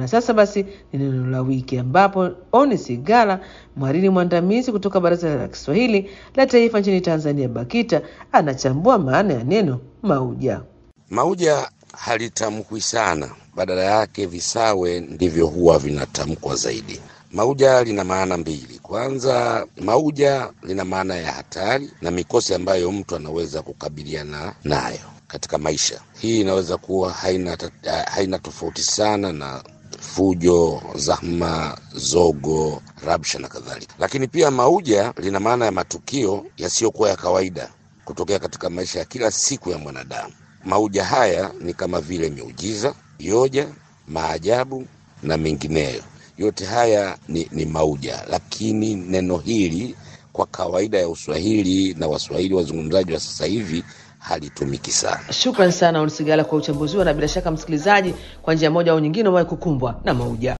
sasa basi ni neno la wiki, ambapo Oni Sigala, mhariri mwandamizi kutoka Baraza la Kiswahili la Taifa nchini Tanzania, BAKITA, anachambua maana ya neno mauja. Mauja halitamkwi sana, badala yake visawe ndivyo huwa vinatamkwa zaidi. Mauja lina maana mbili. Kwanza, mauja lina maana ya hatari na mikosi ambayo mtu anaweza kukabiliana nayo katika maisha. Hii inaweza kuwa haina, haina tofauti sana na fujo, zahma, zogo, rabsha na kadhalika. Lakini pia mauja lina maana ya matukio yasiyokuwa ya kawaida kutokea katika maisha ya kila siku ya mwanadamu. Mauja haya ni kama vile miujiza, yoja, maajabu na mengineyo. Yote haya ni, ni mauja, lakini neno hili kwa kawaida ya Uswahili na Waswahili wazungumzaji wa sasa hivi halitumiki sana. Shukran sana Oni Sigala kwa uchambuzi huo, na bila shaka msikilizaji, kwa njia moja au nyingine umewahi kukumbwa na mauja.